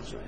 sosai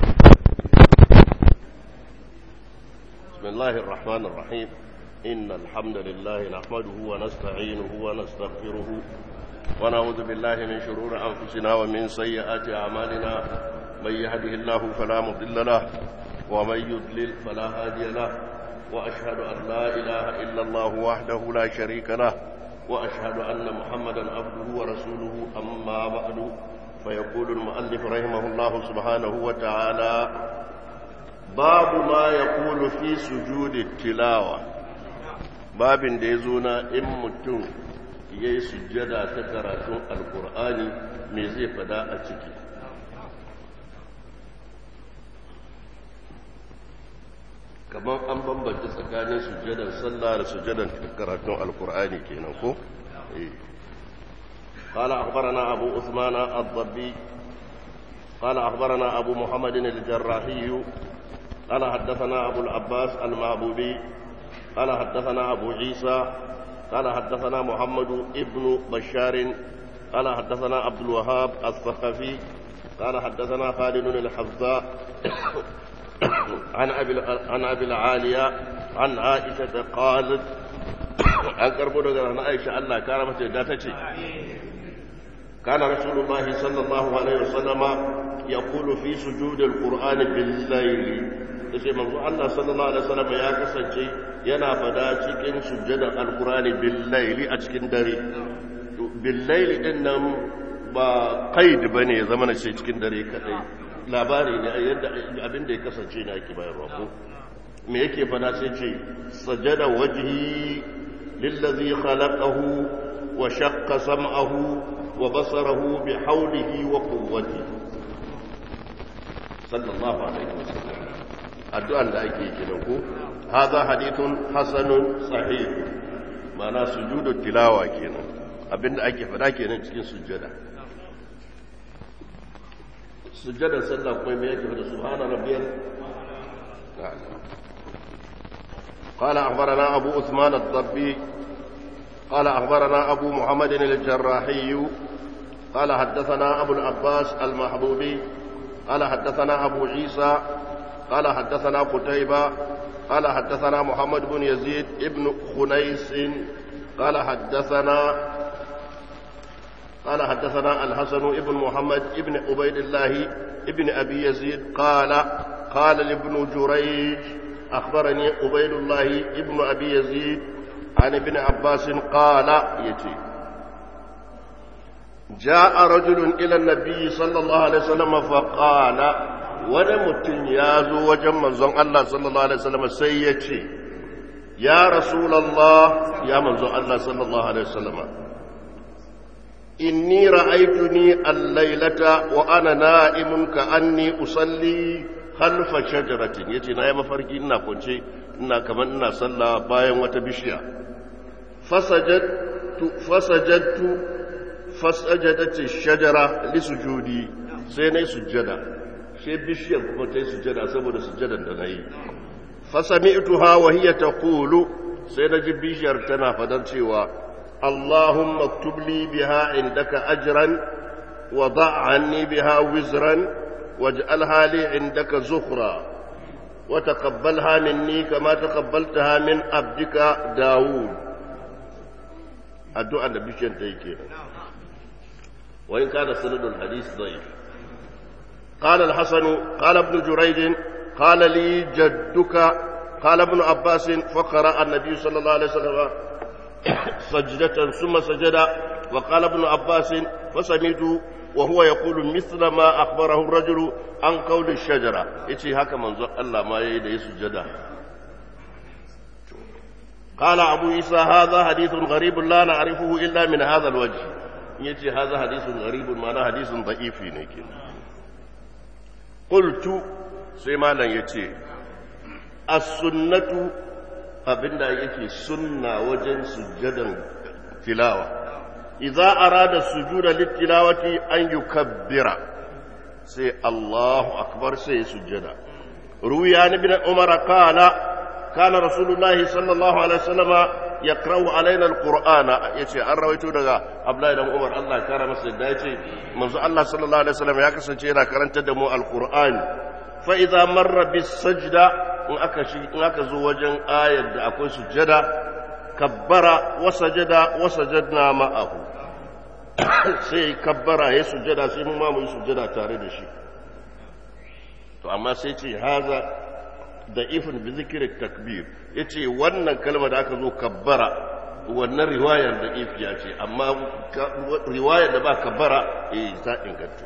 بسم الله الرحمن الرحيم إن الحمد لله نحمده ونستعينه ونستغفره ونعوذ بالله من شرور أنفسنا ومن سيئات أعمالنا من يهده الله فلا مضل له ومن يضلل فلا هادي له وأشهد أن لا إله إلا الله وحده لا شريك له وأشهد أن محمدا عبده ورسوله أما بعد فيقول المؤلف رحمه الله سبحانه وتعالى باب ما يقول في سجود التلاوة باب da ya zo na in mutum ya yi sujjada ta karatun alkur'ani me zai fada a ciki kamar an bambanta tsakanin sujjadar sallah da sujjadar karatun alkur'ani kenan ko قال أخبرنا أبو عثمان الضبي قال أخبرنا أبو محمد الجراحي قال حدثنا أبو العباس المعبودي قال حدثنا أبو عيسى قال حدثنا محمد ابن بشار قال حدثنا عبد الوهاب الثقفي قال حدثنا خالد الحفظاء عن أبي عن أبي العالية عن عائشة قالت an karbo daga na aisha Allah kara mata yadda ta ce kana rasulullahi sallallahu alaihi wasallama yaqulu fi sujudil qur'ani bil layli yace manzo Allah sallallahu alaihi wasallam ya kasance yana fada cikin sujjadan alqur'ani bil layli a cikin dare bil layli din nan ba qaid bane ya zama na ce cikin dare kadai labari ne yadda abin da ya kasance ne ake bayarwa ko me yake fada sai ce sajada wajhi lillazi khalaqahu wa shaqqa sam'ahu wa basarahu bi hawlihi wa quwwatihi sallallahu alaihi wasallam addu'an da ake kenan ko hadha hadithun hasanun sahih ma'ana sujudu tilawa kenan abinda ake fada kenan cikin sujjada sujjadar sallah kuma me yake da subhana rabbiyal قال أخبرنا أبو عثمان الضبي قال أخبرنا أبو محمد الجراحي قال حدثنا أبو العباس المحبوبي قال حدثنا أبو عيسى قال حدثنا قتيبة قال حدثنا محمد بن يزيد ابن خنيس قال حدثنا قال حدثنا الحسن ابن محمد ابن عبيد الله ابن أبي يزيد قال قال لابن جريج أخبرني عبيد الله ابن أبي يزيد عن ابن عباس قال يتي جاء رجل إلى النبي صلى الله عليه وسلم فقال wani mutum ya zo wajen manzon Allah sallallahu Alaihi wasallam sai ya ce, Ya Rasulallah, ya manzon Allah sallallahu Alaihi wasallam, inni ra'aituni allailata wa ana na'imun ka anni usalli halfa shajaratin yace na yi mafarki ina kwance ina kamar ina sallah bayan wata bishiya fasajadtu fasajadtu fasajadati shajara li sujudi sai nayi sujjada sai bishiyar kuma ta yi sujjada saboda sujjadan da na yi fasami'tuha wa hiya taqulu sai na ji bishiyar tana fadan cewa Allahumma aktub li biha indaka ajran wa da' anni biha wizran waj'alha li indaka zukhra wa taqabbalha minni kama taqabbaltaha min abdika Dawud addu'a da bishiyar ta yi kenan wa in kana sanadul hadith da'if قال الحسن قال ابن جريج قال لي جدك قال ابن عباس فقرأ النبي صلى الله عليه وسلم سجدة ثم سجد وقال ابن عباس فسمعت وهو يقول مثل ما أخبره الرجل عن قول الشجرة إتي هكا منظر الله ما يدي سجدا قال أبو عيسى هذا حديث غريب لا نعرفه إلا من هذا الوجه يتي هذا حديث غريب معناه حديث ضعيف نكين qultu sai malam yace as-sunnatu abinda yake sunna wajen sujjadan tilawa idza arada sujuda lit-tilawati an yukabbira sai Allahu akbar sai sujjada ruwiya ibn umar qala kana rasulullahi sallallahu alaihi wasallam يقرأ علينا القرآن يتي أن رويتو دغا أبلا إلى عمر الله كان مسجد يتي منذ الله صلى الله عليه وسلم يكسن جينا كرنت دمو القرآن فإذا مر بالسجدة إن أكزو وجن آية أكوي سجدة كبر وسجد وسجدنا معه sai kabbara ya sujjada sai mu ma mu yi sujjada tare da shi to amma sai ce haza da ifin bi zikirin takbir ya ce wannan kalma da aka zo kabbara wannan riwayar da ifiya ce amma riwayar da ba kabbara eh ta inganta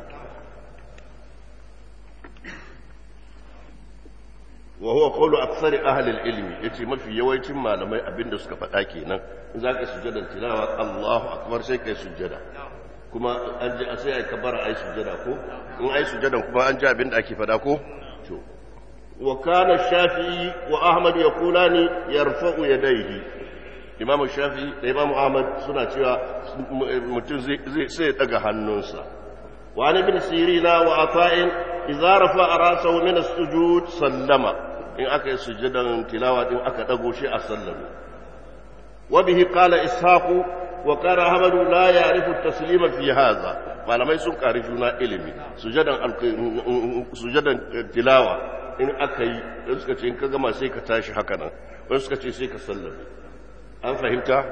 wa huwa qawlu aktsari ahli al-ilmi yace mafi yawancin malamai abinda suka faɗa kenan in zaka sujjada tilawa Allahu akbar sai kai sujjada kuma an ji sai ai kabara ai sujjada ko in ai sujjadan kuma an ji abinda ake faɗa ko to wa kana shafi'i wa ahmad yaqulani yarfa'u yadayhi imam shafi'i da imam ahmad suna cewa mutum zai sai ya daga hannunsa wa an ibn sirina wa ata'in idza rafa'a ra'sahu min as-sujud sallama in aka yi sujudan tilawa din aka dago shi a sallama wa bihi qala ishaqu wa qala ahmad la ya'rifu at-taslima fi hadha malamai sun kari juna ilimi sujudan sujudan tilawa in aka yi in suka ce in ka gama sai ka tashi haka nan wani suka ce sai ka sallame an fahimta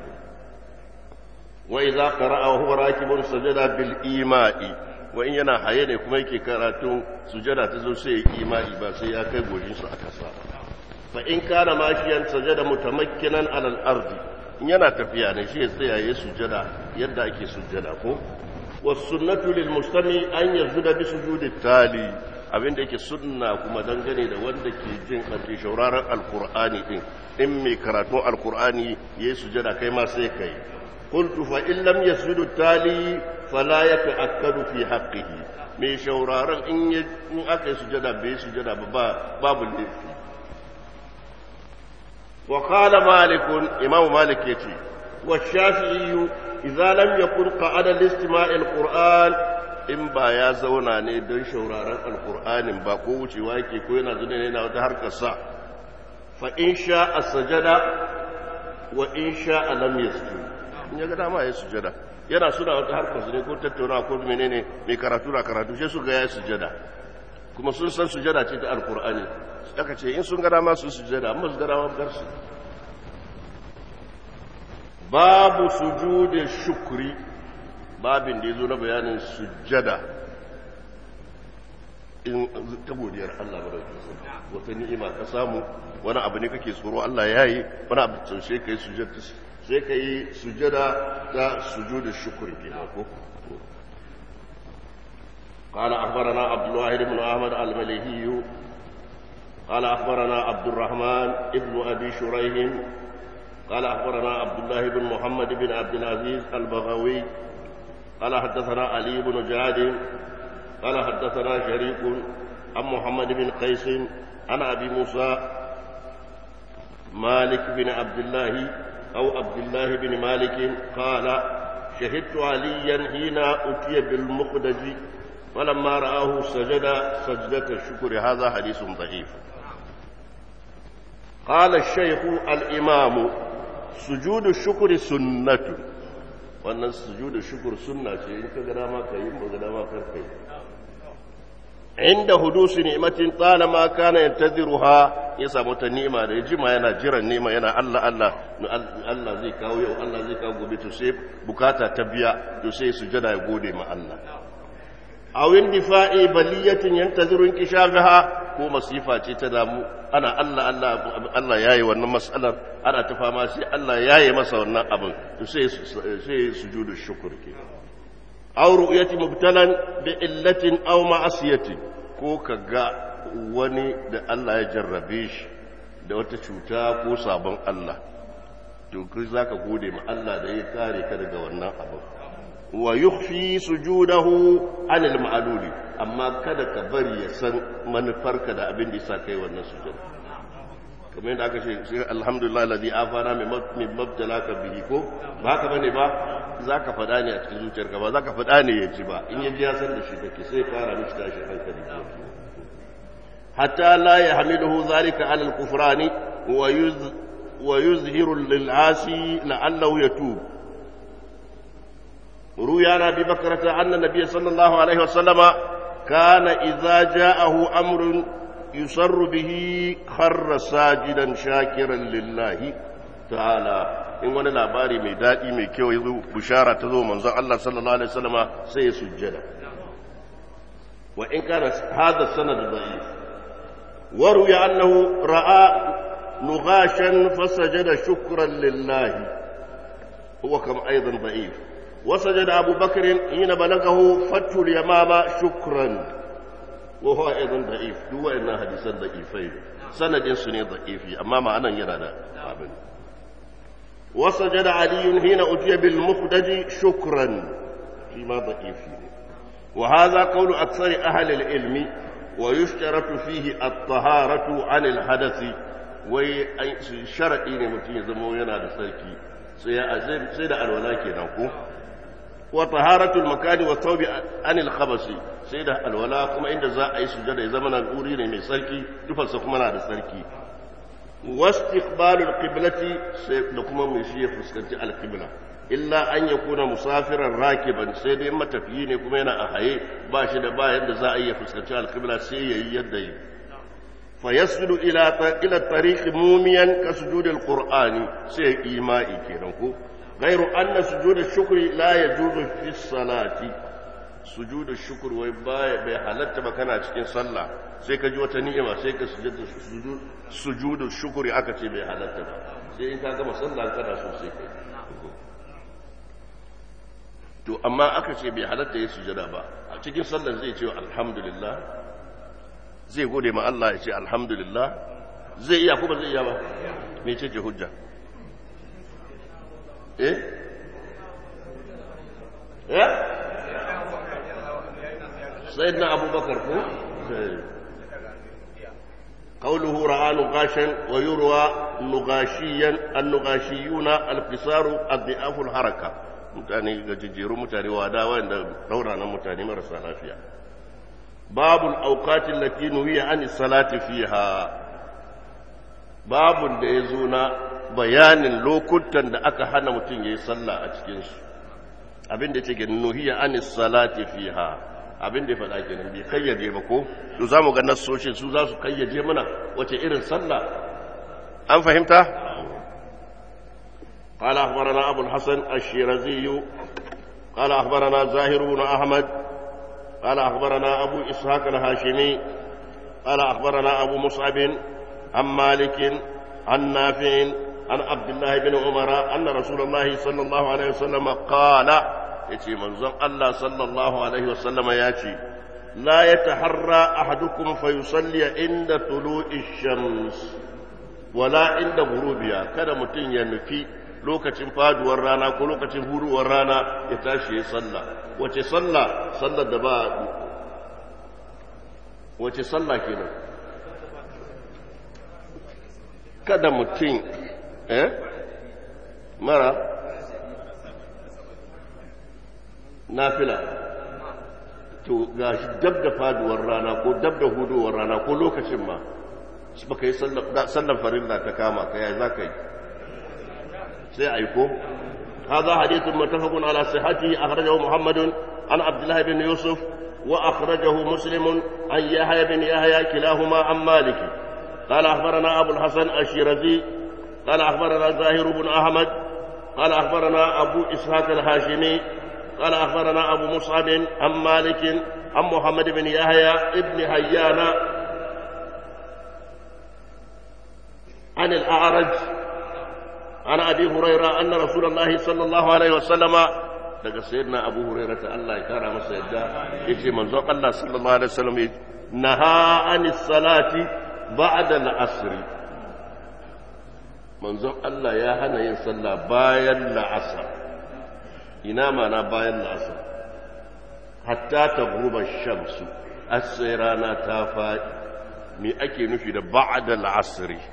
wa idza qara'a wa huwa rakibun sajada bil ima'i wa in yana haye ne kuma yake karatun sujada ta zo sai ya imani ba sai ya kai gojin su a kasa fa in kana mashiyan sajada mutamakkinan alal ardi in yana tafiya ne shi ya tsaya ya sujada yadda ake sujada ko was sunnatu lil mustami an yazuda bi sujudi tali abin da yake sunna kuma dangane da wanda ke jin ake shauraron alqur'ani din in mai karatun alqur'ani yayi sujada kai ma sai kai qultu fa in lam yasjudu tali fala ya ta'akkadu fi haqqihi mai shauraron in in aka yi sujada bai sujada ba babu laifi wa qala malik imam malik yace wa shafi'i idza lam yakun qa'ada li-istima'i al-qur'an in ba ya zauna ne don shauraron alqur'anin ba ko wucewa yake ko yana zuwa ne yana wata harkar sa fa in sha as-sajada wa in sha lam yasjud in ya ga dama ya sujada yana suna wata harkar su ne ko tattauna ko menene mai karatu na karatu sai su ga ya sujada kuma sun san sujada ce ta alkur'ani aka ce in sun ga dama su sujada amma su ga dama bar su babu sujudi shukri babin da yazo na bayanin sujada in ta godiyar Allah madaukakin wata ni'ima ka samu wani abu ne kake tsoro Allah ya yi wani abu sai kai sujada sai ka yi sujada ta sujudu shukuri ke ko قال أخبرنا عبد الواحد بن أحمد المليهي قال أخبرنا عبد الرحمن ابن أبي شريح قال أخبرنا عبد الله بن محمد بن عبد العزيز البغوي قال حدثنا علي بن جعد قال حدثنا شريك عن محمد بن قيس عن أبي موسى مالك بن عبد الله أو عبد الله بن مالك قال شهدت عليا حين أتي بالمقدج فلما رآه سجد سجدة الشكر هذا حديث ضعيف قال الشيخ الإمام سجود الشكر سنة وأن سجود الشكر سنة إن كذا ما كيم وكذا ما كركي عند حدوث نعمة طالما كان ينتظرها ya samu ta nima da ya jima yana jiran nima yana Allah Allah Allah zai kawo yau Allah zai kawo gobe to sai bukata ta biya to sai sujada ya gode ma Allah awin difa'i baliyatin yantaziru inkishafaha ko masifa ce ta damu ana Allah Allah Allah yayi wannan mas'alar ana ta fama sai Allah yayi masa wannan abin to sai sai sujudu shukr ke aw ru'yati mubtalan bi illatin aw ma'asiyatin ko kaga wani da Allah ya jarrabe shi da wata cuta ko sabon Allah to kai zaka gode ma Allah da ya kare ka daga wannan abin wa yukhfi sujudahu anil ma'luli amma kada ka bari ya san manufarka da abin da yasa kai wannan sujud kamar yadda aka ce sai alhamdulillah alladhi afana min mabtalaka bihi ko ba haka bane ba zaka fada ne a cikin zuciyarka ba zaka fada ne ya ji ba in ya ji ya san da shi kake sai fara miki tashi hankali حتى لا يحمله ذلك على الكفران ويذ ويظهر للعاصي لعله يتوب روي عن ابي بكرة ان النبي صلى الله عليه وسلم كان اذا جاءه امر يسر به خر ساجدا شاكرا لله تعالى in wani labari mai daɗi mai kyau ya zo bishara ta zo manzon Allah sallallahu alaihi wasallama sai ya sujjada wa in kana hadha sanad da'if wa ruya annahu ra'a nughashan fasajada shukran lillahi huwa kam aidan da'if wa sajada Abu Bakr hina balagahu fatul yamama shukran wa huwa aidan da'if duk wa'annan hadisan da'ifai sanadin su ne da'ifi amma ma'anan yana da abin وسجد علي حين أتي بالمخدج شكرا فيما ضعيف وهذا قول أكثر أهل العلم ويشترط فيه الطهارة عن الحدث وشرط إن متي زمو ينا دسركي سيد الولاء كنكو وطهارة المكان والثوب عن الخبث سيد الولاء كما عند ذا أي سجد زمن الأوري من سركي تفسق منا دسركي واستقبال القبلة لكم مشي فسكنت القبلة إلا أن يكون مسافرا راكبا سيدي إما تفيين كما ينا أحيي باشي دبا يد زائية فسكنت القبلة سي يدي فيسجد إلى إلى الطريق موميا كسجود القرآن سي إيمائي كيرنكو غير أن سجود الشكر لا يجوز في الصلاة sujudul shukr wai bai halatta ba kana cikin sallah sai ka ji wata ni'ima sai ka sujudul sujudul shukri aka ce bai halatta ba sai in ka gama sallah kana so sai kai to amma aka ce bai halatta ya sujada ba a cikin sallar zai ce alhamdulillah zai gode ma Allah ya ce alhamdulillah zai iya ko ba zai iya ba me ce hujja eh eh سيدنا أبو بكر هو قوله رأى نقاشا ويروى نقاشيا النقاشيون القصار الضعاف الحركة mutane gajejjeru mutane wada wanda rauranan mutane marasa lafiya babul auqatin lati nuhiya an salati fiha babun da ya zo na bayanin lokutan da aka hana mutum yayi sallah a cikin su abin da yake nuhiya an salati fiha abin da ya faɗa kenan bai kayyade ba ko to za mu ga nassoshin su za su kayyade mana wace irin sallah an fahimta قال أخبرنا أبو الحسن الشيرازي قال أخبرنا زاهر بن أحمد قال أخبرنا أبو إسحاق الهاشمي قال أخبرنا أبو مصعب عن مالك عن نافع عن عبد الله بن عمر أن رسول الله صلى الله عليه وسلم قال ya ce manzon Allah sallallahu Alaihi wasallama ya ce, La ya taharra ahadukum fa yusalli inda tulu'i shams wala inda gurubiya kada mutum ya nufi lokacin faduwar rana ko lokacin huruwar rana ya tashi ya sallah wace sallah sallar da ba wace sallah kenan kada mutum eh mara nafila to ga shi dab da faduwar rana ko dab da hudowar rana ko lokacin ma shi baka yi sallan farilla ta kama ka yaya za ka yi sai aiko هذا حديث متفق على صحته أخرجه محمد عن عبد الله بن يوسف وأخرجه مسلم عن يحيى بن يحيى كلاهما عن مالك قال أخبرنا أبو الحسن الشيرازي قال أخبرنا زاهر بن أحمد قال أخبرنا أبو إسحاق الهاشمي قال أخبرنا أبو مصعب عن مالك عن محمد بن يحيى ابن حيان عن الأعرج عن أبي هريرة أن رسول الله صلى الله عليه وسلم daga sayyidina abu hurairah ta Allah ya kara masa yadda yace manzon Allah sallallahu alaihi wasallam naha anis salati ba'da al-asr manzon Allah ya hana yin sallah bayan la'asar ina mana bayan la'asar hatta ta guba shamsu asai rana ta faɗi me ake nufi da ba'da la'asri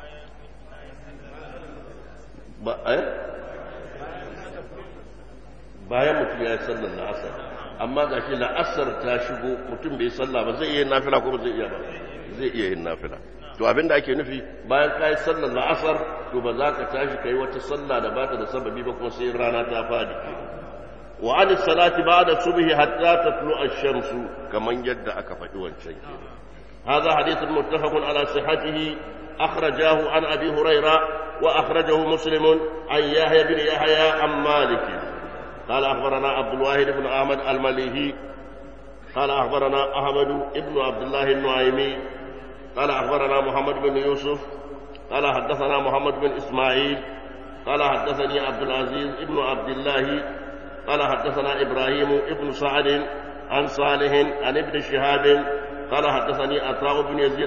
bayan mutum ya yi sallar la'asar amma ga shi la'asar ta shigo mutum bai salla ba zai iya yin nafila ko ba zai iya ba zai iya yin nafila to abinda ake nufi bayan kai sallar la'asar to ba za ka tashi kai wata sallah da bata da sababi ba kuma sai rana ta fadi wa an salati ba'da subhi hatta tatlu ash-shams kaman yadda aka faɗi wancan kenan هذا حديث متفق على صحته أخرجاه عن أبي هريرة وأخرجه مسلم عن يحيى بن يحيى عن مالك قال أخبرنا عبد الواحد بن أحمد المليهي قال أخبرنا أحمد بن عبد الله النعيمي قال أخبرنا محمد بن يوسف قال حدثنا محمد بن إسماعيل قال حدثني عبد العزيز بن عبد الله قال حدثنا إبراهيم بن سعد عن صالح عن ابن شهاب قال حدثني عطاء بن يزيد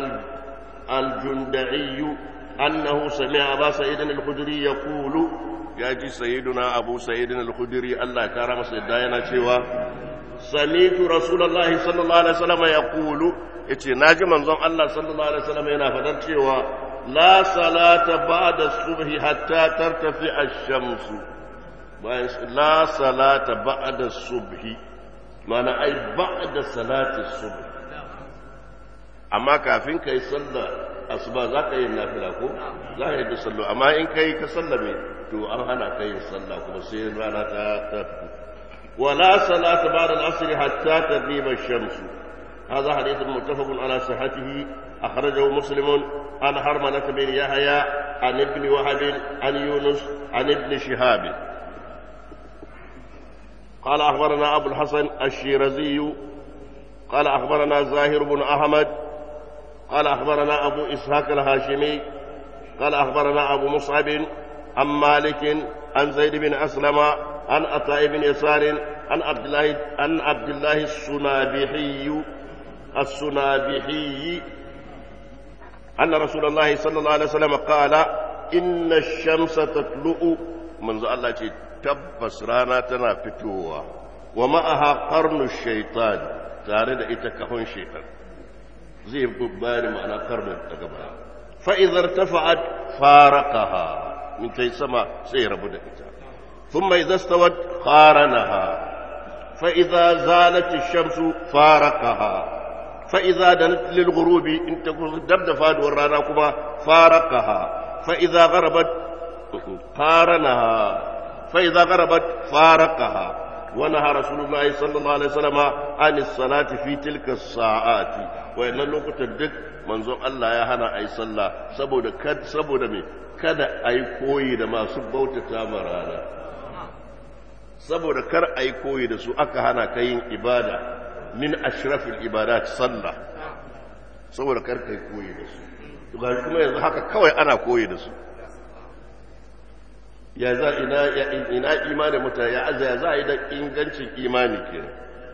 الجندعي أنه سمع أبا سعيد الخدري يقول يجي سيدنا أبو سعيد الخدري الله كرم سيدنا شوى سمعت رسول الله صلى الله عليه وسلم يقول yace naji manzon Allah sallallahu alaihi wasallam yana fadar cewa la salata ba'da subhi hatta tartafi ash-shamsu bayan la salata ba'da subhi mana ai ba'da salati subhi amma kafin ka yi sallah asuba za ka yi nafila ko za ka yi da sallo amma in ka yi ka sallame to an hana ka yin sallah kuma sai rana ta ta wala salata ba'da al-asr hatta taghiba ash-shams هذا حديث متفق على صحته أخرجه مسلم عن حرملة بن يحيى عن ابن وهب عن يونس عن ابن شهاب قال أخبرنا أبو الحسن الشيرزي قال أخبرنا زاهر بن أحمد قال أخبرنا أبو إسحاق الهاشمي قال أخبرنا أبو مصعب عن مالك عن زيد بن أسلم عن عطاء بن يسار عن عبد الله عن عبد الله السنابحي السنابحي أن رسول الله صلى الله عليه وسلم قال إن الشمس تطلع منذ الله تبس رانا تنافتوها ومعها قرن الشيطان تارد إتكهون شيطان زي ببالي معنى قرن التقبع فإذا ارتفعت فارقها من كي سما سير بدأت ثم إذا استوت قارنها فإذا زالت الشمس فارقها فإذا دنت للغروب إن تكون دبد فاد ورانا كما فارقها فإذا غربت قارنها فإذا غربت فارقها ونهى رسول الله صلى الله عليه وسلم عن الصلاة في تلك الساعات وإن لوقت الدك منظور الله يا هنا أي صلى سبود كد سبود مي kada a yi koyi da masu bautata ma rana saboda kar a yi koyi da su aka hana ka yin ibada min ashrafil ibadat sallah saboda kar ka yi koyi da su ga kuma yanzu haka kawai ana koyi da su ya za ina ina imanin mutane ya aza ya za a yi da ingancin imani kenan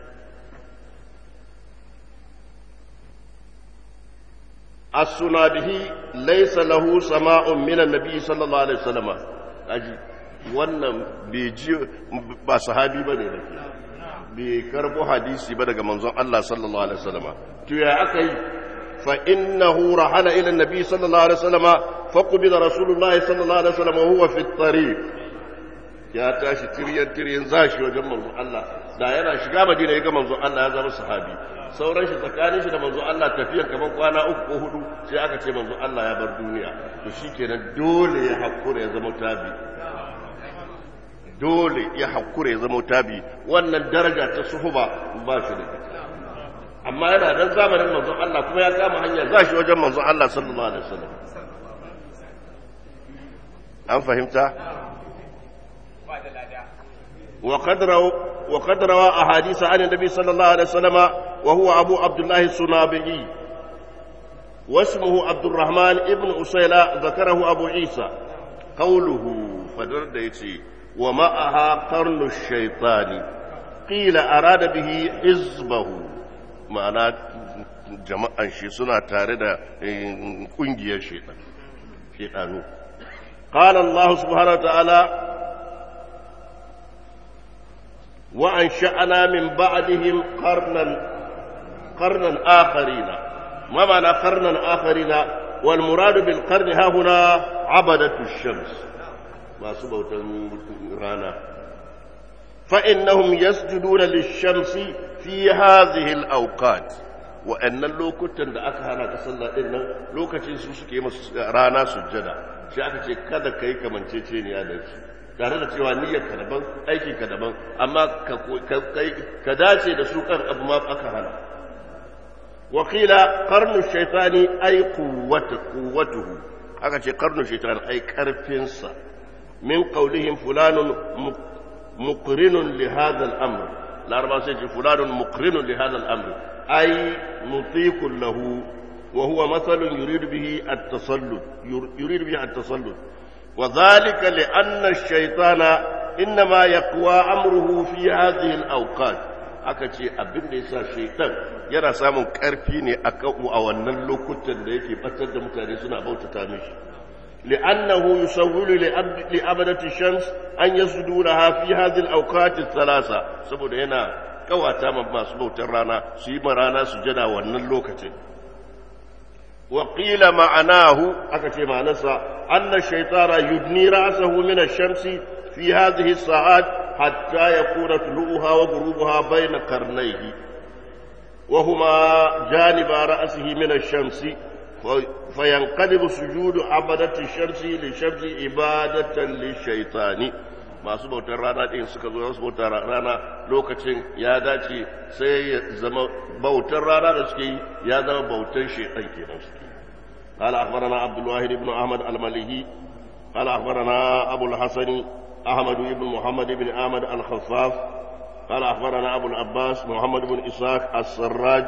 as-sunabihi laysa lahu sama'un min an-nabi sallallahu alaihi wasallam aji wannan bai ji ba sahabi bane da ke bai karbo hadisi ba daga manzon Allah sallallahu alaihi wasallam to ya aka yi fa innahu rahala ila an-nabi sallallahu alaihi wasallam faqbila rasulullahi sallallahu alaihi wasallam wa huwa fi at-tariq ya tashi tiryan tiryan zashi wajen manzon Allah da yana shiga Madina ya ga manzon Allah ya zama sahabi sauran shi tsakanin shi da manzo Allah tafiyan kamar kwana uku ko hudu sai aka ce manzo Allah ya bar duniya to shikenan dole ya hakura ya zama tabi dole ya hakura ya zama tabi wannan daraja ta suhuba ba shi da amma yana dan zamanin manzo Allah kuma ya kama hanya za shi wajen manzo Allah sallallahu alaihi wasallam an fahimta وقد روى وقد روى أحاديث عن النبي صلى الله عليه وسلم وهو أبو عبد الله السنابعي واسمه عبد الرحمن ابن أسيلة ذكره أبو عيسى قوله فدرد يتي ومعها قرن الشيطان قيل أراد به حزبه معنى jama'an shi suna tare da kungiyar shaitan shaitanu قال الله سبحانه وتعالى وأنشأنا من بعدهم قرنا قرنا آخرين ما معنى قرنا آخرين والمراد بالقرن ها هنا عبدة الشمس ما سبوت رانا فإنهم يسجدون للشمس في هذه الأوقات wa'annan lokutan da aka hana ka sallah din nan lokacin su suke masu rana sujjada shi aka ce kada ka yi kamanceceniya da shi tare da cewa niyyar ka daban aiki ka daban amma ka dace da su kan abu ma aka hana wakila karnu shaitani ai kuwatuhu aka ce karnu shaitani ai karfinsa min qaulihim fulanun muqrinun li hadha al-amr laraba sai ce fulanun muqrinun li hadha al-amr ai mutiqun lahu wa huwa mathalun yuridu bihi at-tasallud yuridu bihi at-tasallud وذلك لأن الشيطان إنما يقوى أمره في هذه الأوقات aka ce abin da ya sa shaitan yana samun ƙarfi ne a a wannan lokutan da yake batar da mutane suna bautata mishi li'annahu yusawwilu li abadati shams an yasjudu laha fi hadhihi al-awqat thalatha saboda yana kawata ma masu bautar rana su yi ma rana sujada wannan lokacin وقيل معناه أكتب معنسا أن الشيطان يدني رأسه من الشمس في هذه الساعات حتى يكون طلوعها وغروبها بين قرنيه وهما جانب رأسه من الشمس فينقلب سجود عبدة الشمس لشمس عبادة للشيطان masu bautar rana ɗin suka zo masu bautar rana lokacin ya dace sai ya zama bautar rana da suke yi ya zama bautar shaitan kenan suke قال أخبرنا عبد الواحد بن أحمد المليهي قال أخبرنا أبو الحسن أحمد بن محمد بن أحمد الخفاف قال أخبرنا أبو العباس محمد بن إسحاق السراج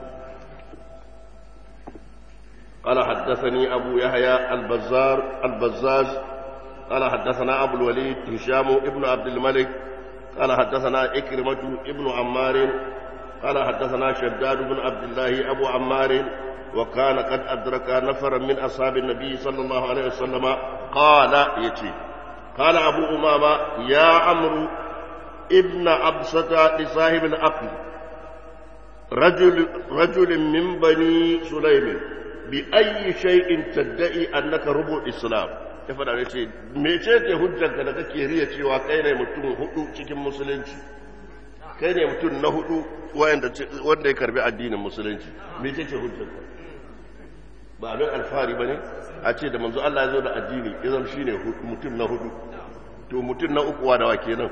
قال حدثني أبو يحيى البزار البزاز قال حدثنا أبو الوليد هشام ابن عبد الملك قال حدثنا إكرمة ابن عمار قال حدثنا شداد بن عبد الله أبو عمار وكان قد أدرك نفرا من أصحاب النبي صلى الله عليه وسلم قال يتي قال أبو أمامة يا عمرو ابن أبسة لصاحب العقل رجل رجل من بني سليم بأي شيء تدعي أنك ربع الإسلام ya faɗa da ce mece ce hujjanka da kake riya cewa kai ne mutum hudu cikin musulunci kai ne mutum na hudu wanda ya karbi addinin musulunci mece ce hujjanka ba abin alfahari ba ne a ce da manzo Allah ya zo da addini ya zama shi ne mutum na hudu to mutum na uku wa dawa kenan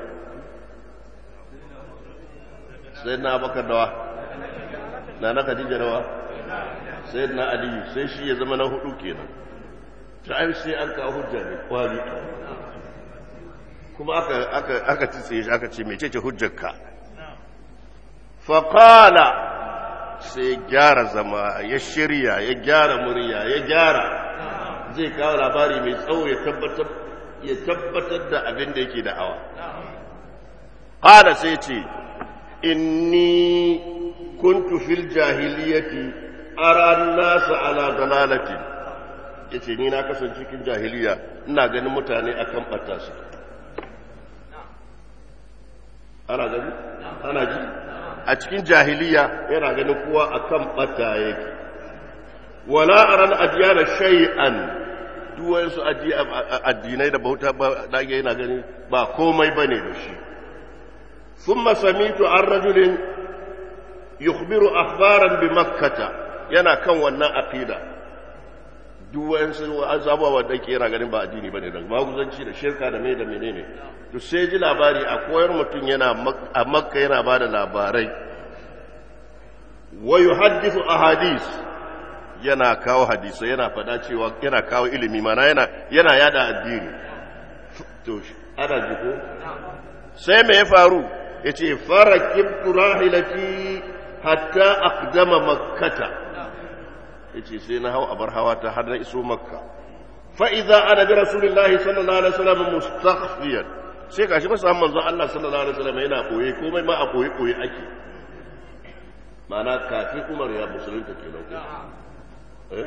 sai na bakar dawa na na khadija dawa sai na aliyu sai shi ya zama na hudu kenan ta ai sai an kawo hujja ne kwari kuma aka aka aka tsaye shi aka ce mece ce hujjarka faqala sai gyara zama ya shirya ya gyara murya ya gyara zai kawo labari mai tsawo ya tabbatar ya tabbatar da abin da yake da'awa qala sai ce inni kuntu fil jahiliyati ara an-nas ala dalalati yace ni na kasance cikin jahiliya ina ganin mutane akan bata su ana gani ana ji a cikin jahiliya yana ganin kowa akan bata yake wala aran adiyana shay'an duk wayansu addinai da bauta ba dage yana gani ba komai bane da shi thumma samitu an rajulin yukhbiru akhbaran bi makkah yana kan wannan aqida duk wayansu azabawa wanda ke yana ganin ba addini bane da maguzanci da shirka da mai da menene to sai ji labari a koyar mutum yana a makka yana ba da labarai wa yuhaddithu ahadith yana kawo hadisai yana fada cewa yana kawo ilimi mana yana yana yada addini to ana ji ko sai me ya faru yace farakibtu rahilati hatta aqdama makkata yace sai na hau abar hawa ta har na iso makka fa idza ana bi rasulillahi sallallahu alaihi wasallam mustakhfiyan sai gashi ba samu manzon Allah sallallahu alaihi wasallam yana koye komai ma a koye koye ake ma'ana kafin Umar ya musulunta kenan ko eh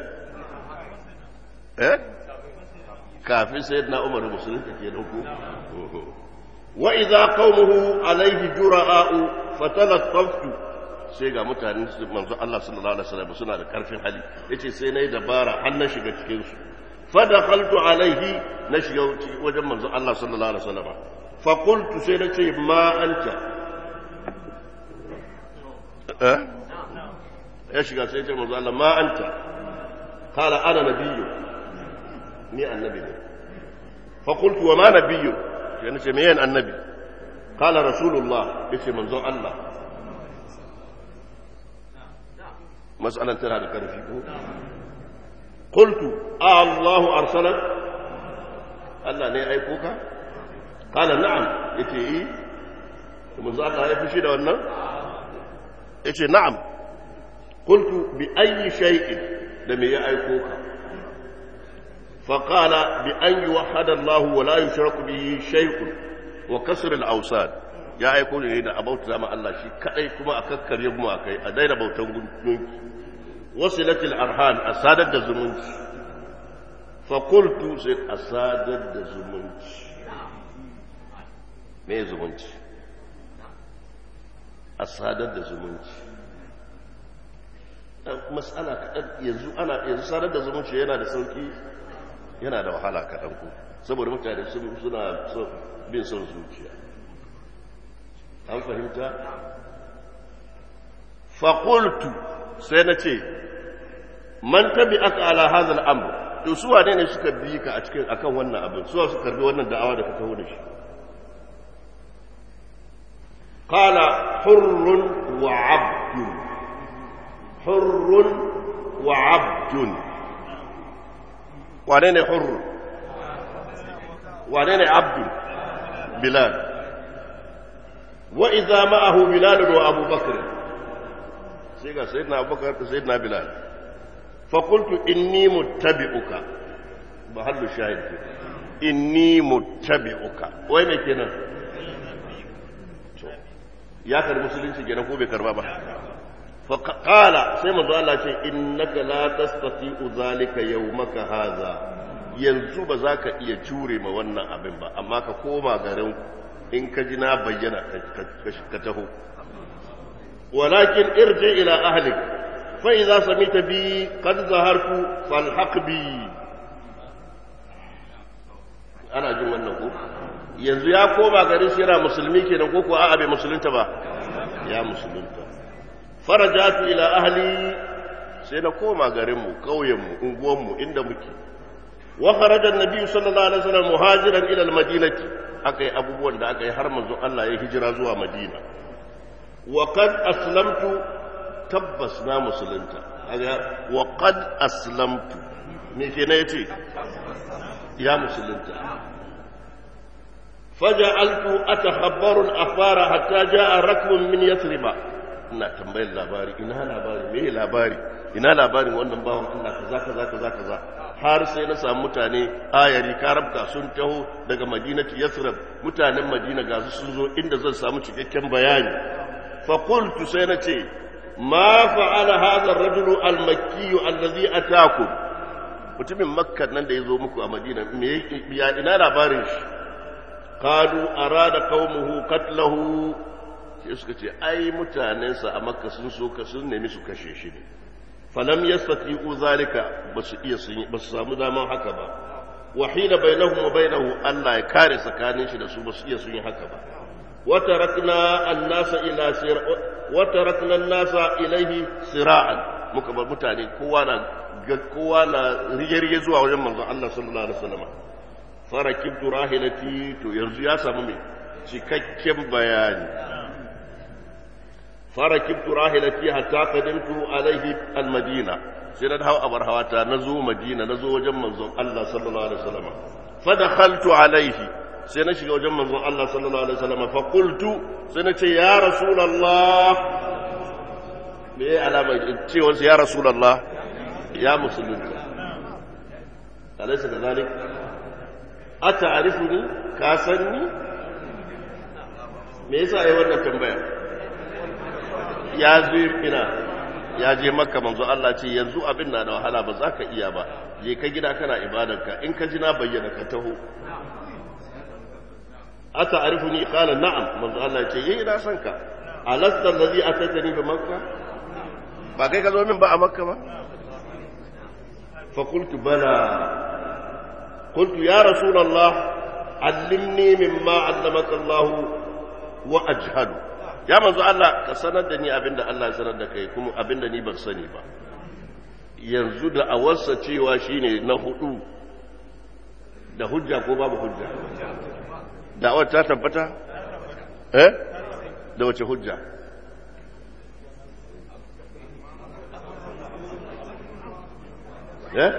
eh kafin sayyidina Umar ya musulunta kenan ko wa idza qaumuhu alaihi jura'u fatalattaftu sai ga mutanen su manzo Allah sallallahu alaihi wasallam suna da karfin hali yace sai nayi dabara har na shiga cikin su fa dakhaltu alaihi na shiga wajen manzo Allah sallallahu alaihi wasallam fa qultu sai nace ma anta eh ya shiga sai ya ce manzo Allah ma anta qala ana nabiyyu ni annabi ne fa qultu wa ma nabiyyu sai nace me yan annabi qala rasulullah yace manzon Allah mas'alan tana da karfi ko qultu a Allahu arsalak Allah ne ya aiko ka qala na'am yace yi manzo Allah ya fushi da wannan yace na'am qultu bi ayyi shay'in da me ya aiko ka فقال بأن يوحد الله ولا يشرك به شيء وكسر الأوساد يا أيكون إذا أبوت زما الله شيء كأي كما أككر يبما أكي أدين بوتن قلت وصلت الأرحام أسادت الزمنج فقلت سيد أسادت الزمنج ما زمنج أسادت الزمنج mas'ala kaɗan yanzu ana yanzu sadar da zumunci yana da sauki yana da wahala kaɗan ku saboda mutane suna bin son zuciya an fahimta faƙultu sai na ce man tabi aka ala hazal amur to su wane ne suka bi ka a cikin akan wannan abin suwa su karbi wannan da'awa da ka taho da shi qala hurrun wa abdun hurrun wa abdun wane ne hurru wane ne abdu bilal wa idza ma'ahu bilal wa abu bakr sai ga sayyidina abubakar da sayyidina bilal fa qultu inni muttabi'uka mahallu shahid inni muttabi'uka wai me kenan ya karbi musulunci kenan ko bai karba ba fa qala sai manzo Allah ce innaka la tastati'u zalika yawmaka hadha yanzu ba za ka iya jure ma wannan abin ba amma ka koma garin in ka ji na bayyana ka taho walakin irji ila ahlik fa idza samita bi qad zahartu falhaq bi ana jin wannan ko yanzu ya koma garin shi yana musulmi kenan ko ko a'a bai musulunta ba ya musulunta farajatu ila ahli sai na koma garin mu kauyen mu unguwan mu inda muke wa kharaja an-nabi sallallahu alaihi wasallam muhajiran ila al-madinati akai abubuwan da akai har manzo Allah ya hijira zuwa Madina wa qad aslamtu tabbas na musulunta wa qad aslamtu me ke ne yace ya musulunta faja'altu atakhabbaru al-akhbara hatta ja'a rakbun min yathriba ina tambayar labari ina labari me labari ina labarin wannan bawan Allah kaza kaza kaza kaza har sai na samu mutane ayari karabka sun taho daga madinati yathrib mutanen madina ga su sun zo inda zan samu cikakken bayani fa qultu sai na ce ma fa'ala hadha ar-rajulu al-makki alladhi ataakum mutumin makka nan da yazo muku a madina me ya ina labarin shi qalu arada qaumuhu qatlahu sai suka ce ai mutanensa a makka sun so ka sun nemi su kashe shi ne falam yastati'u zalika basu iya sun basu samu daman haka ba wahila bainahum wa bainahu Allah ya kare tsakanin shi da su basu iya sun yi haka ba wa tarakna an-nasa ila sir wa tarakna an-nasa ilayhi sira'an muka bar mutane kowa na kowa na rige-rige zuwa wajen manzon Allah sallallahu alaihi wasallam farakibtu rahilati to yanzu ya samu mai cikakken bayani farakibtu rahilati hatta qadimtu alaihi almadina sai na hawa abar hawata na zo madina na zo wajen manzon Allah sallallahu alaihi wasallam fa dakhaltu alaihi sai na shiga wajen manzon Allah sallallahu alaihi wasallam fa qultu sai na ce ya rasulullah me alama cewa ya rasulullah ya musulunta alaysa kadhalik ata'rifuni ka sanni me yasa ai wannan tambaya ya zo ina ya je makka manzo Allah ce yanzu abin na da wahala ba za ka iya ba je ka gida kana ibadarka in ka ji na bayyana ka taho ata arifuni qala na'am manzo Allah ce yi ina son ka alasta allazi atatani bi makka ba kai ka zo min ba a makka ba fa qultu bala qultu ya rasulullah allimni mimma allamaka Allah wa ajhadu ya manzo Allah ka sanar da ni abinda Allah ya sanar da kai kuma abinda ni ban sani ba yanzu da awarsa cewa shine na hudu da hujja ko babu hujja da'awar ta tabbata eh da wace hujja eh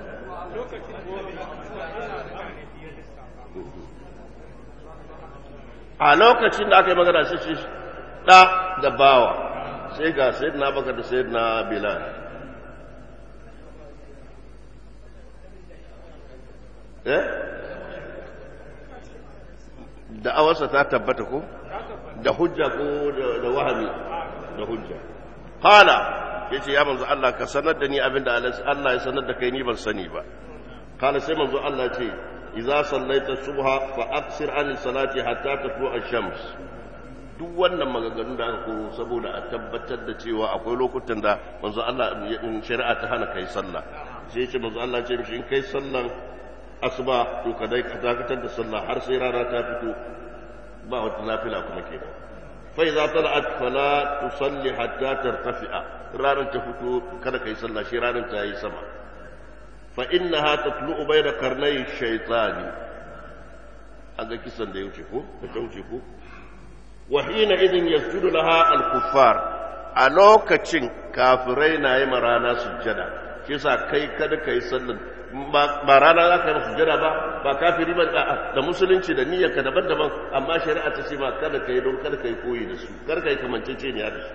a lokacin da aka yi magana sai shi ɗa da bawa sai ga sai na baka da sai na bilal eh da awarsa ta tabbata ko da hujja ko da wahami da hujja hala yace ya manzo Allah ka sanar da ni abinda Allah ya sanar da kai ni ban sani ba kala sai manzo Allah ce idza sallaita subha fa aqsir an salati hatta tatlu ash-shams duk wannan maganganun da aka koro saboda a tabbatar da cewa akwai lokutan da manzo Allah shari'a ta hana kai sallah sai ya ce manzo Allah ce mishi in kai sallan asuba to ka dai ka dakatar da sallah har sai rana ta fito ba wata nafila kuma kenan fa idza tala'at fala tusalli hatta tartafi'a ranar ta fito kada kai sallah shi ranar ta yi sama fa innaha tatlu'u bayna karnay shaytani aga kisan da yauce ko da ta wuce ko wa hina idin yasjudu laha al-kuffar a lokacin kafirai na yi marana sujjada shi yasa kai kada kai sallan ba rana za ka yi sujjada ba ba kafiri ba da musulunci da niyyar ka daban-daban amma shari'a ta ce ba kada ka yi don kada ka yi koyi da su kada ka yi kamanceceniya da su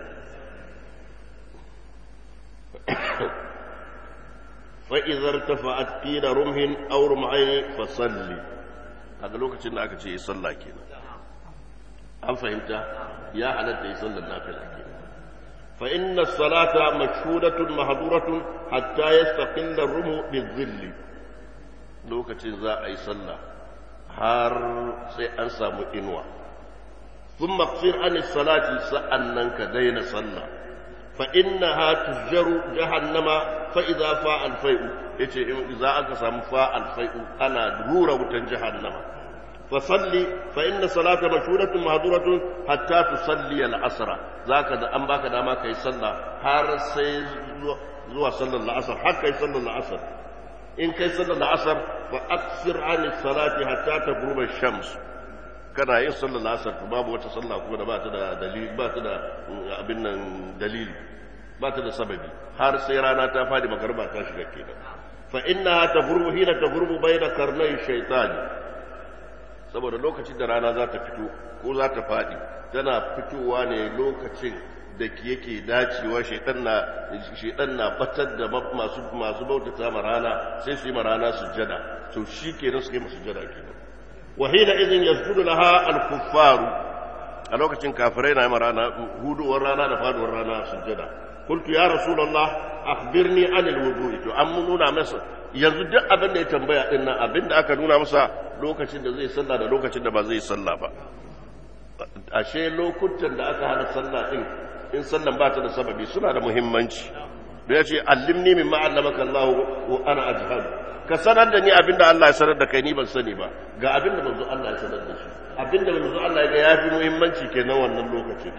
fa'izar ta fa'ad ƙila rumhin aur ma'aini fasalli a ga lokacin da aka ce yi sallah kenan an fahimta ya halatta yi sallar nafila kenan fa inna salata mashhudatun mahduratun hatta yastaqilla rumu bizilli lokacin za a yi sallah har sai an samu inuwa ثم اقصر عن الصلاة سأنك دين صلى فإنها تجر جهنم فإذا فاء الفيء يتي إذا أقسم فاء الفيء أنا درورة جهنم فصلي فإن صلاة مشهورة مهدورة حتى تصلي العصر ذاك دا أن باك داما كي صلى هار سي زوا صلى العصر حتى يصلى العصر إن كي صلى العصر فأكثر عن الصلاة حتى تغرب الشمس kana yin sallar asar babu wata sallah kuma da ba ta da dalili ba ta da abin nan dalili ba ta da sababi har sai rana ta fadi magarba ta shiga kenan fa inna tagurbu hina tagurbu bayna karnai shaytani saboda lokacin da rana za ta fito ko za ta fadi tana fitowa ne lokacin da yake dacewa shaitan na shaitan na batar da masu masu bautata ma rana sai su yi ma rana sujjada to shi kenan su yi masu sujjada kenan وحينئذ يسجد لها الكفار a lokacin kafirai na yi rana huduwar rana da faduwar rana sujjada qultu ya rasulullah akhbirni anil wudu'i to an nuna masa yanzu duk abin da ya tambaya din nan abin da aka nuna masa lokacin da zai sallah da lokacin da ba zai sallah ba ashe lokutan da aka hana sallah din in sallan ba ta da sababi suna da muhimmanci da ya ce allimni min ma'allamaka Allah wa ana ajhadu ka sanar da ni abinda Allah ya sanar da kai ni ban sani ba ga abinda manzo Allah ya sanar da shi abinda manzo Allah ya ga yafi muhimmanci kenan wannan lokacin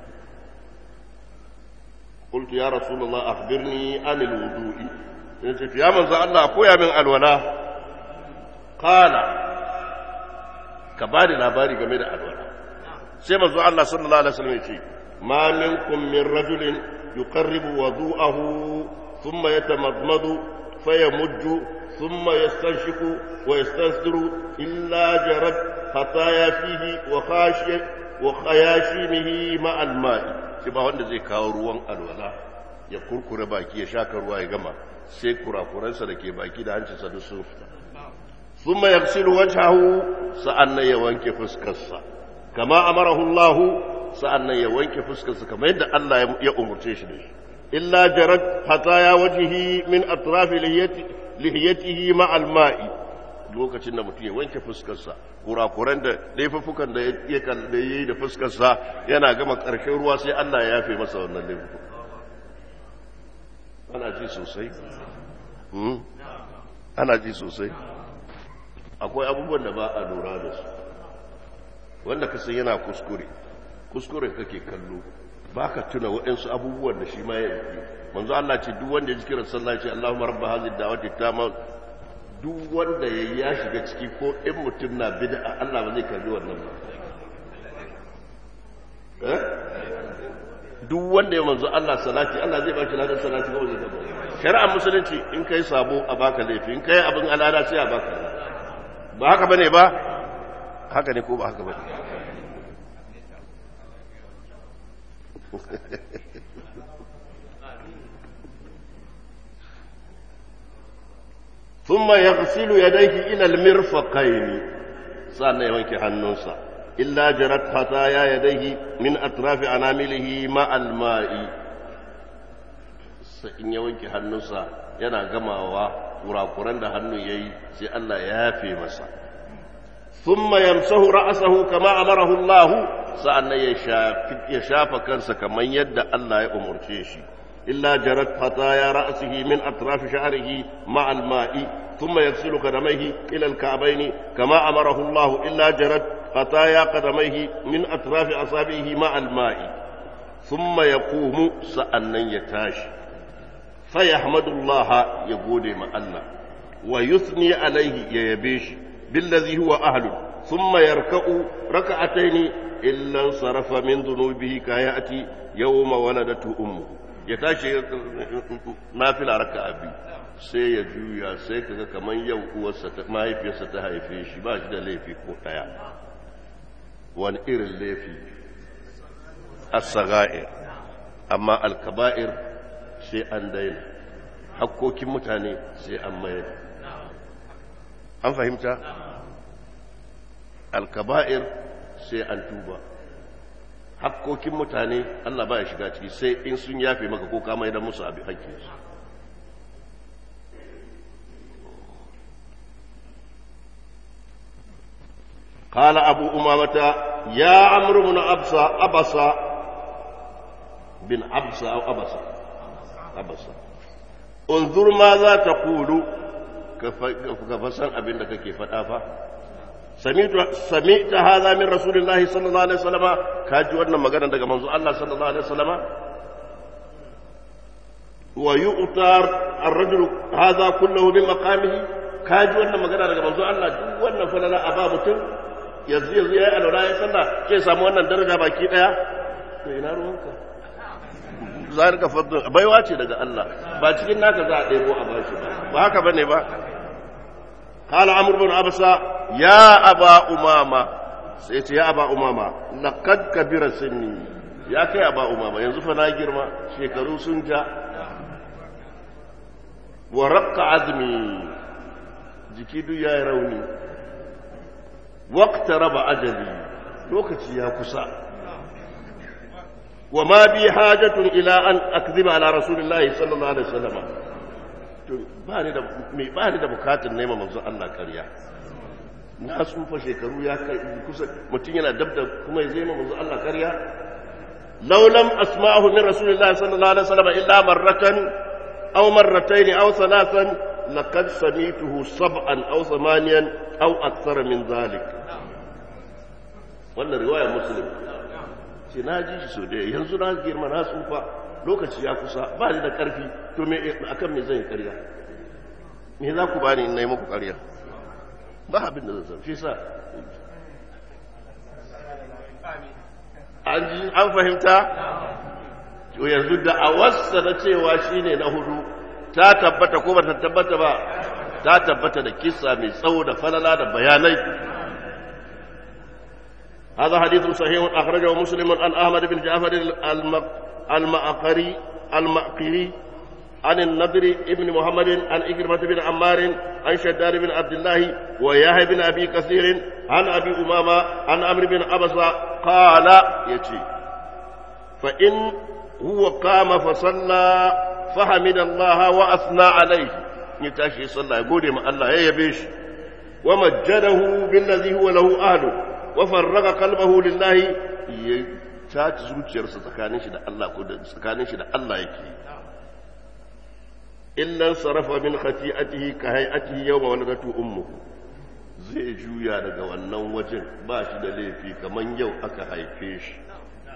قلت يا رسول الله أخبرني عن الوضوء قلت يا من الله أقويا من الولاء قال كباري لاباري جميل الولاء سيما زو الله صلى الله عليه وسلم يقول ما منكم من رجل يقرب وضوءه ثم يتمضمض فيمج ثم يستنشق ويستنثر إلا جرت خطايا فيه وخاشي وخياشيمه مع الماء shi ba wanda zai kawo ruwan alwala ya kurkure baki ya shaka ruwa ya gama sai kurakuransa da ke baki da hancinsa duk sun fita thumma yaghsilu wajhahu sa'annan ya wanke fuskarsa kama amarahu Allah sa'annan ya wanke fuskarsa kamar yadda Allah ya umurce shi da shi illa jarat hataya wajhihi min atrafi lihiyatihi ma alma'i lokacin da mutum ya wanke fuskarsa kurakuran da laifuffukan da ya da yi da fuskarsa yana gama ƙarshen ruwa sai Allah ya yafe masa wannan laifuffukan ana ji sosai ana ji sosai akwai abubuwan da ba a lura da su wanda ka san yana kuskure kuskure kake kallo baka tuna waɗansu abubuwan da shi ma ya yi manzo Allah ce duk wanda ya ji kiran sallah ce Allahumma rabba hadhihi da'wati tamma duk wanda ya ya shiga ciki ko in mutum na bid'a Allah ba zai karbi wannan ba eh duk wanda ya manzo Allah salati Allah zai baki ladan salati ba zai karbi shari'ar musulunci in kai sabo a baka laifi in kai abin alada sai a baka ba haka bane ba haka ne ko ba haka bane ثم يغسل يديه إلى المرفقين سألنا يوانك حنوسا إلا جرت خطايا يديه من أطراف أنامله مع الماء in ya wanke hannunsa yana gamawa kurakuran da hannu ya yi sai Allah ya yafe masa thumma yamsahu ra'sahu kama amarahu Allah sa'annan ya shafa kansa kamar yadda Allah ya umurce shi illa jarat fataya ra'sihi min atraf sha'rihi ma'a al-ma'i thumma yaghsilu qadamayhi ila al-ka'bayn kama amarahu Allah illa jarat fataya qadamayhi min atraf asabihi ma'a al-ma'i thumma yaqumu sa'annan ya tashi فيحمد الله يقول مع الله ويثني عليه يبيش بالذي هو أهل ثم يركع ركعتين إلا انصرف من ذنوبه كيأتي يوم ولدته أمه يتاشي ما في ركعة بي sai ya juya sai kaga kamar yau uwarsa mahaifiyarsa ta haife shi ba shi da laifi ko ɗaya wani irin laifi as-saga'ir amma al-kaba'ir sai an daina hakkokin mutane sai an mayar an fahimta alkaba'ir sai an tuba hakkokin mutane Allah ba ya shiga ciki sai in sun yafe maka ko ka mayar musu abin hakkinsu قال أبو أمامة يا عمرو بن أبصى أبصى بن أبصى أو أبصى أبصى انظر ماذا تقول كفسن أبن لك كيف أفا سمعت سمعت هذا من رسول الله صلى الله عليه وسلم كاجي wannan magana daga manzo Allah sallallahu alaihi wasallam wa yu'tar ar-rajulu hadha kulluhu bi maqamihi kaji wannan magana daga manzo Allah duk wannan falala a ba mutum yanzu yanzu yayi alwala ya sallah ke samu wannan daraja baki daya to ina ruwanka za ka fadda baiwa ce daga Allah ba cikin naka za a ɗebo a bashi ba ba haka bane ba qala amr bin absa ya aba umama sai ce ya aba umama laqad kabira sinni ya kai aba umama yanzu fa na girma shekaru sun ja wa raqqa azmi jiki duk yayi rauni waqta raba ajali lokaci ya kusa وما بي حاجة إلى أن أكذب على رسول الله صلى الله عليه وسلم bani da mai bani da bukatun nema manzo Allah kariya na tsufa shekaru ya kai kusa mutum yana dab da kuma zai ma manzo Allah kariya law lam asma'ahu min rasulillahi sallallahu alaihi wasallam illa marratan aw marratayn aw thalathan laqad samituhu sab'an aw thamaniyan aw akthar min dhalik wannan riwaya muslim ce na ji shi so da yanzu na girma na tsufa lokaci ya kusa ba ni da ƙarfi to me akan me zan yi ƙarya me za ku bani in na yi muku ƙarya ba abin da zan shi sa an ji an fahimta to yanzu da a wasa na cewa shine na hudu ta tabbata ko ba ta tabbata ba ta tabbata da kissa mai tsawo da falala da bayanai هذا حديث صحيح أخرجه مسلم عن أحمد بن جعفر المأقري المأقري عن النضر بن محمد عن إكرمة بن عمار عن شداد بن عبد الله ويحيى بن أبي كثير عن أبي أمامة عن عمرو بن أبصة قال يتي فإن هو قام فصلى فحمد الله وأثنى عليه يتاشي صلى يقول ما الله يبيش ومجده بالذي هو له أهله wafarraga kalbahu lillahi ya caci zuciyarsa tsakanin shi da Allah ko da tsakanin shi da Allah yake illan sarafa min khati'atihi ka hay'atihi yawma waladatu ummuhu zai juya daga wannan wajen ba shi da laifi kaman yau aka haife shi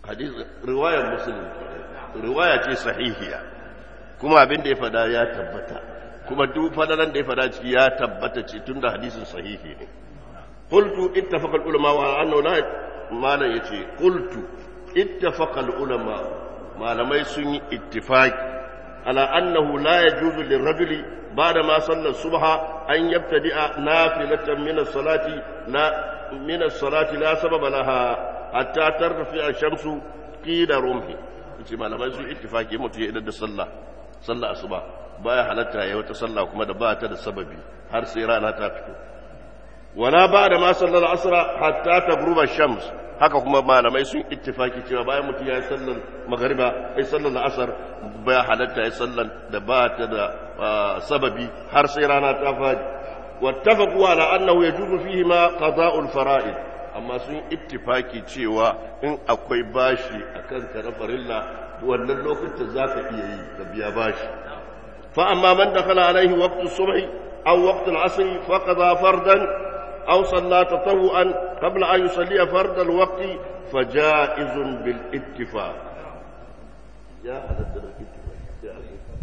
hadis riwayar muslim riwaya ce sahihiya kuma abin da ya fada ya tabbata kuma duk fadalan da ya fada ciki ya tabbata ce tunda hadisin sahihi ne qultu ittafaqa ulama wa annahu la malan yace qultu ittafaqa ulama malamai sun yi ittifaqi ala annahu la yajuzu lirrajuli ba'da ma salla subha an yabtadi'a nafilatan min as-salati la min as-salati la sababa laha hatta tarfi ash-shamsu qida rumhi yace malamai sun ittifaqi mutu ya idan da sallah sallah asuba baya halatta ya wata sallah kuma da ba ta da sababi har sai rana ta fito wala ba da ma sallar asra hatta tagruba shams haka kuma malamai sun ittifaki cewa bayan mutum ya yi sallar magariba ya sallar asar baya halatta ya sallar da ba ta da sababi har sai rana ta fadi wattafaqu ala annahu yajuzu fihi ma qada'ul fara'id amma sun ittifaki cewa in akwai bashi akan ka na farilla wannan lokacin zaka iya yi ka biya bashi فأما من دخل عليه وقت الصبح أو وقت العصر فقضى فردا أو صلى تطوعا قبل أن يصلي فرد الوقت فجائز بالاتفاق يا هذا الاتفاق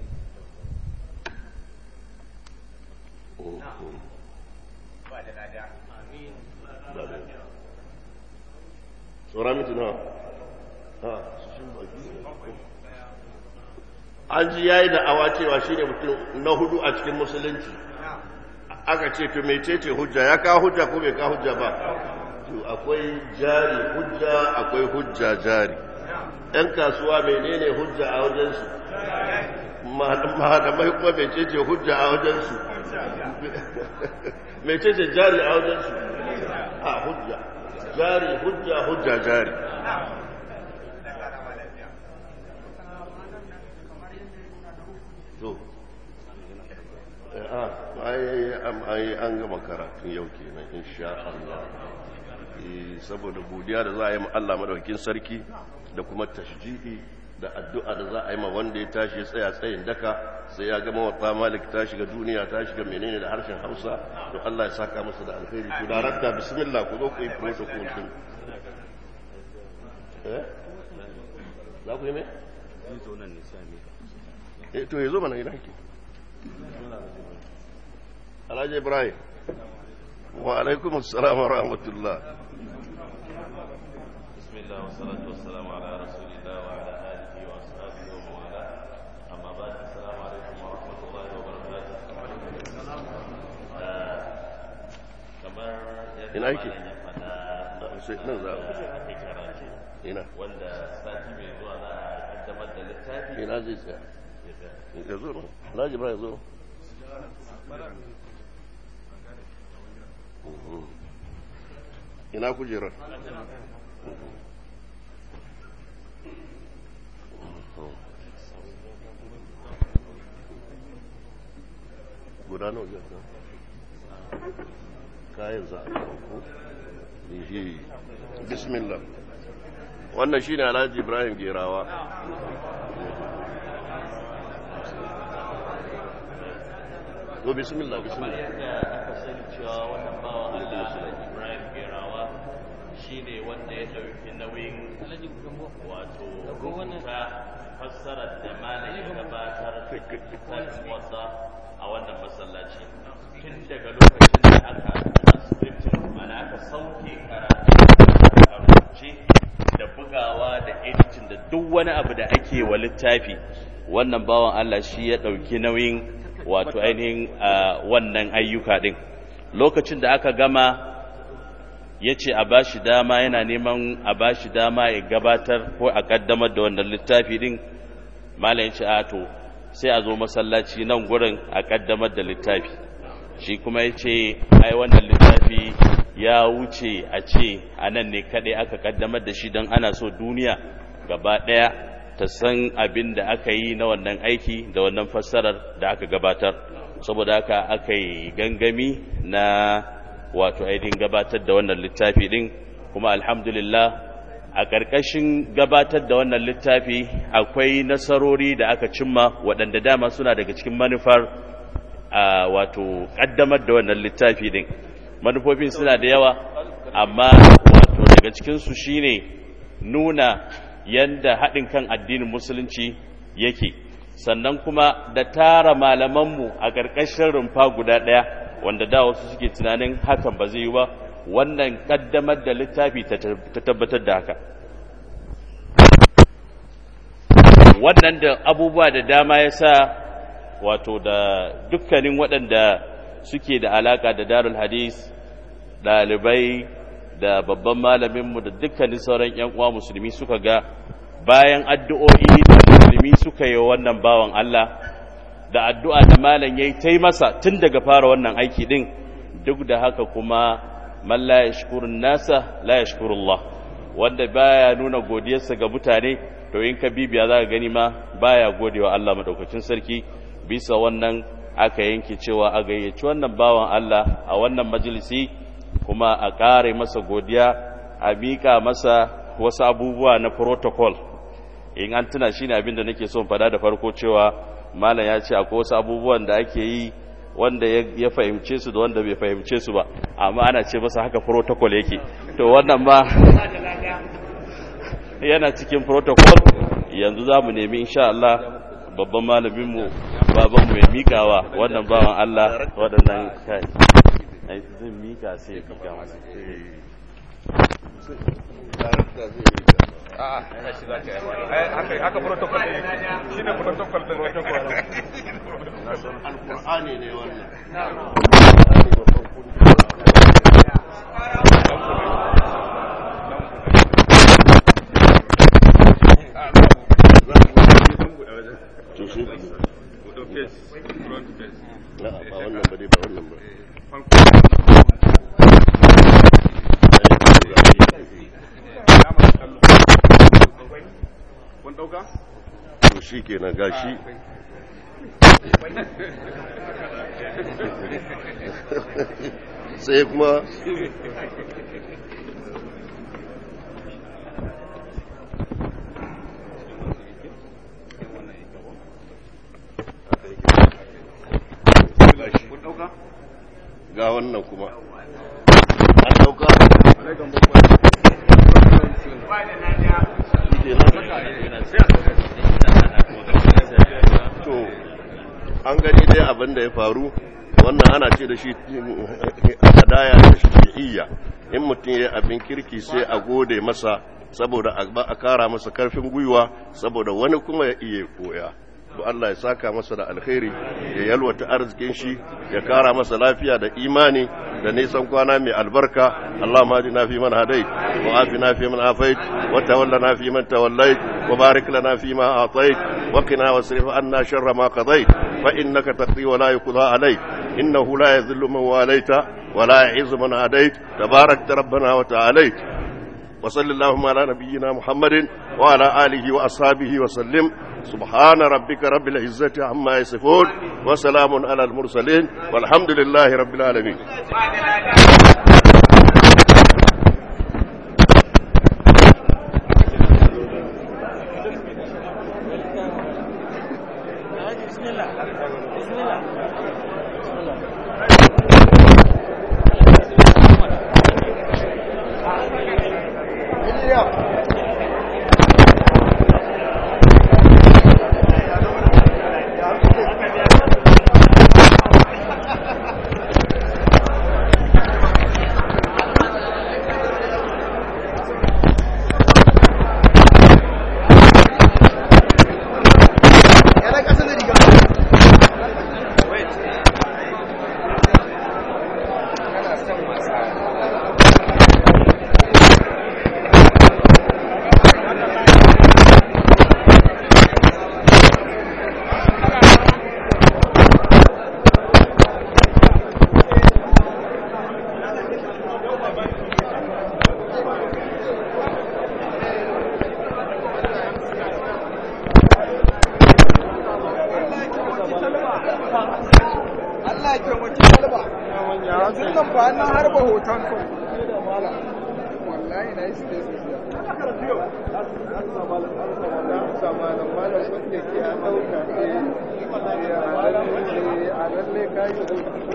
سورة متنا ها an ji yayi da awa cewa shine mutum na hudu a cikin musulunci aka ce to mecece hujja ya ka hujja ko bai ka hujja ba to akwai jari hujja akwai hujja jari ɗan kasuwa menene hujja a wajensu malamai kuma mecece hujja a wajensu mecece jari a wajensu a hujja jari hujja hujja jari to ai an gama karatun yau kenan insha Allah saboda godiya da za a yi ma Allah madaukakin sarki da kuma tashji'i da addu'a da za a yi ma wanda ya tashi ya tsaya tsayin daka sai ya gama wata malik ta shiga duniya ta shiga menene da harshen Hausa to Allah ya saka masa da alkhairi to darakta bismillah ku zo ku yi protocol din eh za ku yi me eh to yazo mana ina ke Alhaji Ibrahim wa alaikum assalam wa rahmatullah bismillah wa salatu wa salam ala rasulillah wa ala alihi wa ashabihi wa mawala amma ba'd assalamu alaikum wa rahmatullahi wa barakatuh kamar yadda Ina yake? malam ya faɗa sai nan za a ake karatu ina wanda sati mai zuwa za a kaddamar da littafi ina zai tsaya ya tsaya. ya zo nan Alhaji Ibrahim zo Mhm. ina kujerar guda nawa zai ka kayan za a kawo ko Ehe. bismillah wannan shine alhaji ibrahim gerawa to bismillah kamar bismillah yadda aka sani cewa wannan bawan Allah Alhaji Ibrahim Gerawa shine wanda ya ɗauki nauyin wato rubuta fassarar da malam ya gabatar da littafin wasa a wannan masallaci tun daga lokacin da aka transcription mana aka sauke karatu a rubuce da bugawa da editing da duk wani abu da ake wa littafi wannan bawan Allah shi ya ɗauki nauyin wato ainihin a wannan ayyuka ɗin lokacin da aka gama ya ce a ba shi dama yana neman a ba shi dama ya gabatar ko a ƙaddamar da wannan littafi ɗin malam ya ce a to sai a zo masallaci nan gurin a ƙaddamar da littafi shi kuma ya ce ai wannan littafi ya wuce a ce a nan ne kaɗai aka ƙaddamar da shi don ana so duniya gaba ɗaya ta san abin da aka yi na wannan aiki da wannan fassarar da aka gabatar saboda haka aka yi gangami na wato ainihin gabatar da wannan littafi din kuma alhamdulillah a ƙarƙashin gabatar da wannan littafi akwai nasarori da aka cimma waɗanda dama suna daga cikin manufar a wato ƙaddamar da wannan littafi din manufofin suna da yawa amma wato daga cikinsu shine nuna yanda haɗin kan addinin musulunci yake sannan kuma da tara malamanmu a ƙarƙashin rumfa guda ɗaya wanda da wasu suke tunanin hakan ba zai yi ba wannan ƙaddamar da littafi ta tabbatar da haka wannan da abubuwa da dama ya sa wato da dukkanin waɗanda suke da alaka da darul hadis ɗalibai da babban malaminmu da dukkanin sauran 'yan uwa musulmi suka ga bayan addu'o'i da musulmi suka yi wannan bawan Allah da addu'a da malam ya yi ta masa tun daga fara wannan aiki ɗin duk da haka kuma man la yashkurun nasa la yashkurullah wanda baya nuna godiyarsa ga mutane to in ka bibiya za ka gani ma baya godewa Allah madaukakin sarki bisa wannan aka yanke cewa a gayyaci wannan bawan Allah a wannan majalisi kuma a ƙare masa godiya a miƙa masa wasu abubuwa na protocol in an tuna shi ne abin da nake son fada da farko cewa malam ya ce akwai wasu abubuwan da ake yi wanda ya fahimce su da wanda bai fahimce su ba amma ana ce masa haka protocol yake to wannan ma yana cikin protocol yanzu za mu nemi insha Allah babban malaminmu babanmu ya mikawa wannan bawan Allah waɗannan kai ai zan mika sai ya mika masa haka protocol ne shi ne protocol din alkur'ani ne wannan to shi ne na ba wannan ba dai ba wannan ba kun dauka to shi kenan gashi sai kuma kun dauka ga wannan kuma an dauka to an gani dai abin da ya faru wannan ana ce da shi hadaya da shi'iyya in mutum ya abin kirki sai a gode masa saboda a kara masa karfin gwiwa saboda wani kuma ya iya koya to Allah ya saka masa da alkhairi ya yalwata arzikin shi ya kara masa lafiya da imani da nisan kwana mai albarka Allah ma na fi man hadait wa afina fi man afait wa tawallana fi man tawallait wa barik lana fi ma atait wa qina wasrif anna sharra ma qadait fa innaka taqdi wa la yuqda alayk innahu la yadhillu man walaita wa la yu'izzu man hadait tabarakta rabbana wa ta'alait وصل اللهم على نبينا محمد وعلى آله وأصحابه وسلم سبحان ربك رب العزة عما يصفون وسلام على المرسلين والحمد لله رب العالمين Allah ke mutu kalba yanzu nan ba na harba hoton ka wallahi na yi su da su a lalle kai